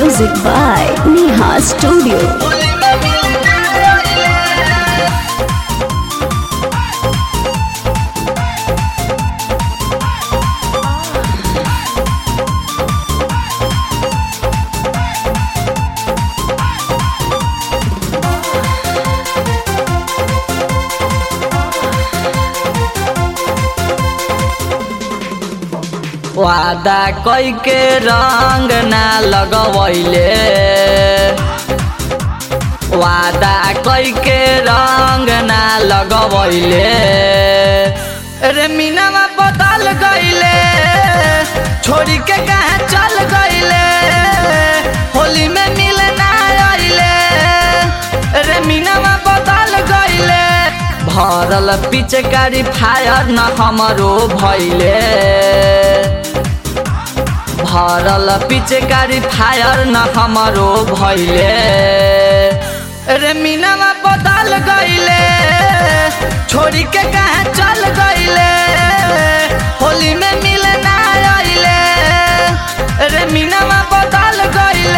Music by Neha Studio. वादा कई के रंग ना लगवैले वादा कई के रंग ना लगवैले रे मीनावा बदल गईले छोड़ी के कहाँ चल गईले होली में मिले ना आइले रे मीनावा बदल गईले भरल पिचकारी फायर न हमरो भैले भरल पिचकारी फायर न हमरो भैले रे मीनावा बदल गईले छोड़ी के कहाँ चल गईले होली में मिले ना आइले रे मीनावा बदल गईले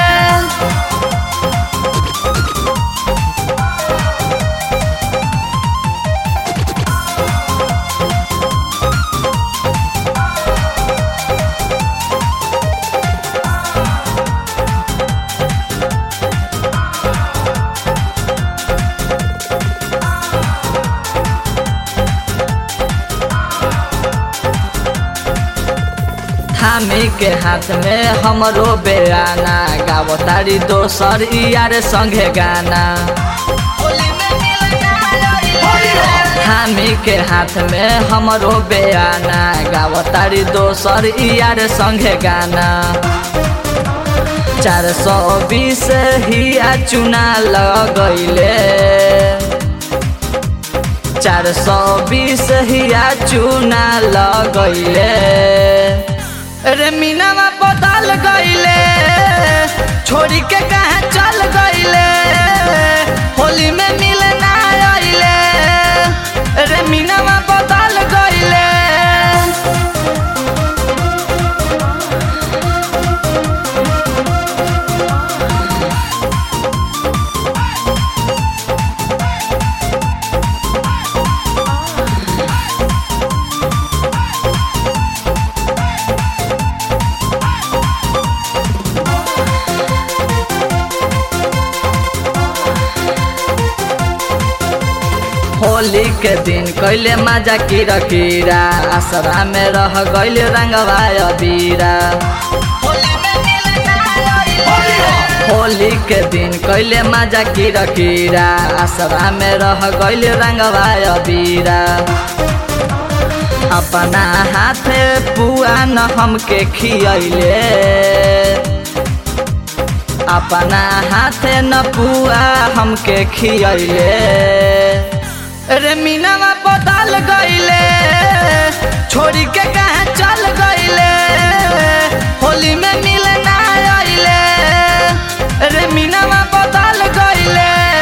थामी के हाथ में हमरो बेराना गावो तारी दोसर यार संगे गाना थामी के हाथ में हमरो बेराना गावो तारी दोसर यार संगे गाना चार सौ बीस हिया चुना लगैले चार सौ बीस हिया चुना लगैले रे मीनावा बदल गईले छोड़ी के कहाँ चल गईले होली में मिले ना आइले रे मीनावा बदल गईले होली के दिन कैले माजा कीरा कीरा आसरा में रह गईले रंगवा अबीरा होली के दिन कैले माजा कीरा कीरा आसरा में रह गईले रंगवा अबीरा अपना हाथे पुआ न हमके खियैले अपना हाथे न पुआ हमके खियैले रे मीनावा बदल गईले छोड़ी के कहाँ चल गईले होली में मिले ना आइले रे मीनावा बदल गईले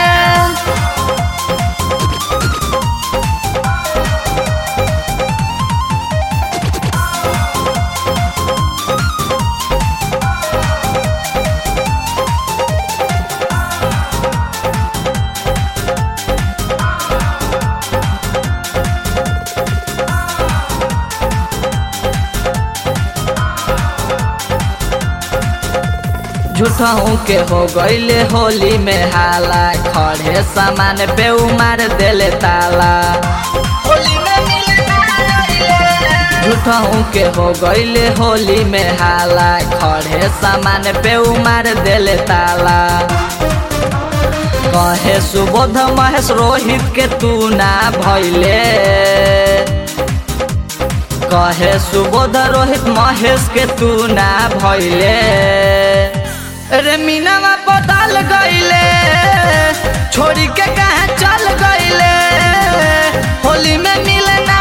झूठहू के हो गईले होली में हाला खड़े सामान पे उमार देले ताला झूठहू के हो गईले होली में हाला खड़े सामान पे उमार देले ताला कहे सुबोध महेश रोहित के तू ना भैले कहे सुबोध रोहित महेश के तू ना भैले रे मीनावा बदल गईले छोड़ी के कहाँ चल गईले होली में मिले ना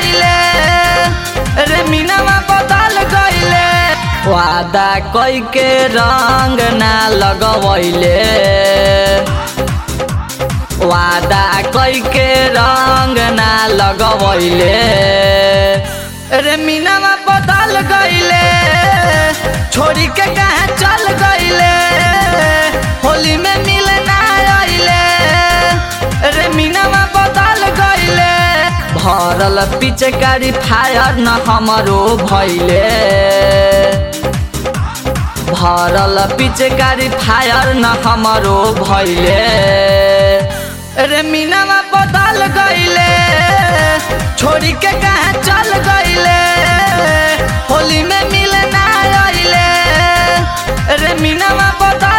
आइले रे मीनावा बदल गईले वादा कई के रंग ना लगवैले वादा कई के रंग ना लगवैले रे मीनावा बदल गईले छोड़ी के कहाँ चल गई भरल पिचकारी फायर न हमरो भैले भरल पिचकारी फायर न हमरो भैले रे मीनावा बदल गईले छोड़ी के कहाँ चल गईले होली में मिले ना आइले रे मीनावा बदल